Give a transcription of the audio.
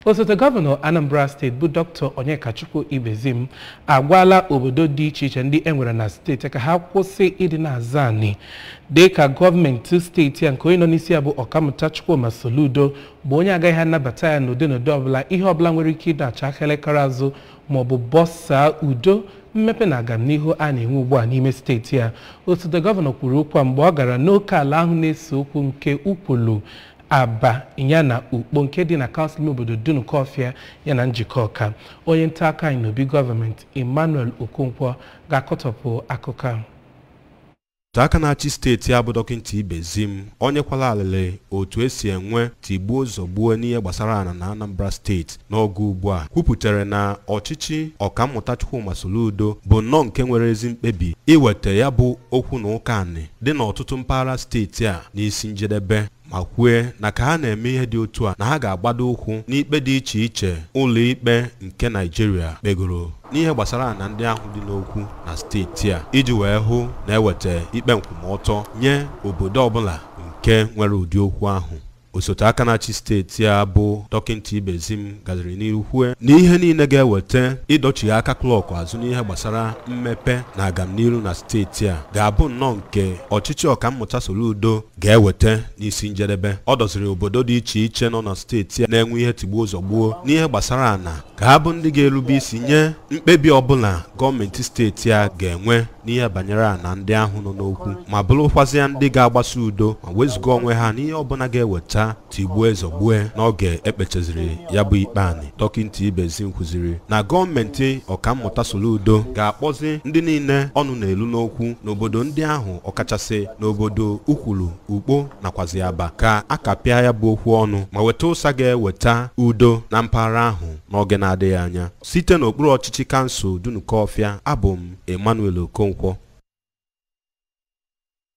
osote gọvanọ anambra steeti bụ dr onyekachukwu ibezim agwala obodo dị iche iche ndị enwere na steeti ka ha kwụsị ịdị na-aza anị dị ka gọọmenti steeti a nke onye nọ n'isi ya bụ ọkammụta chukwuma soludo bụ onye agaghị anabata ya n'ụdị n'ụdị ọbụla ihe ọbụla nwere ike ịdacha aka elekere azụ maọbụ bọsaa udo mmepe na agamnihu a na-enwe ugbu a n'ime steeti a osote gọvanọ kwuru okwu a mgbe ọ gara n'oke ala ahụ na-ese okwu nke ukwulu aba ya na ukpo nke dị na kansụl obodo dunukọfịa ya na njikọ ọka onye nta aka anyị n'obi gọọmenti emmanuel okonkwo ga-akọtọpụ akụkọ a otu aka na-achị steeti a bụ dọkịta ibezim onye kwala alịlị otu esi enwe tigbuo zọgbuo n'ihe gbasara ana na anambra steeti n'oge ugbu a kwupụtara na ọchịchị ọkammụta chukwuma soludo bụ nnọọ nke nwere ezi mkpebi iweta ya bụ okwu na ụka anị dị n'ọtụtụ mpaghara steeti a n'isi njedebe ma kwue na ka ha na-eme ihe dị otu a na ha ga-agbado ụkwụ n'ikpe dị iche iche ụlọ ikpe nke naijiria kpegoro n'ihe gbasara na ndị ahụ dị n'okwu na steeti a iji wee hụ na eweta ikpe nkwụmọtọ nye obodo ọbụla nke nwere ụdị okwu ahụ osote aka na-achị steeti a bụ dọkịta ibezim gaziri n'ihu kwue na ihe niile ga-eweta ịdọchigha aka klọkụ azụ n'ihe gbasara mmepe na agamniru na steeti a ga-abụ nnọọ nke ọchịchị ọkammụta soludo ga-eweta n'isi njedebe ọ dọziri obodo dị iche iche nọ na steeti a na-enwe ihe tigbuo zọgbuo n'ihe gbasara ana ka ha bụ ndị ga-erube isi nye mkpebi ọbụla gọọmenti steeti a ga-enwe n'ihe banyere ana ndị ahụ nọ n'okwu ma bụrụkwazịa ndị ga-agbasa udo ma wezụga onwe ha n'ihe ọbụla ga-eweta tigbue zọgbue n'oge ekpechaziri ya bụ ikpe anị dọkịta ibezim kwuziri na gọọmenti ọkammụta soludo ga-akpọzi ndị niile ọnụ na-elu n'okwu n'obodo ndị ahụ ọkachasị n'obodo ukwulu ukpo nakwazi aba ka akapịa ya bụ okwu ọnụ ma weta ụsa ga-eweta udo na mpaghara ahụ n'oge na-adịghị anya site n'okpuru ọchịchị kansụl dunukọfịa abụ m emmanuel okonkwo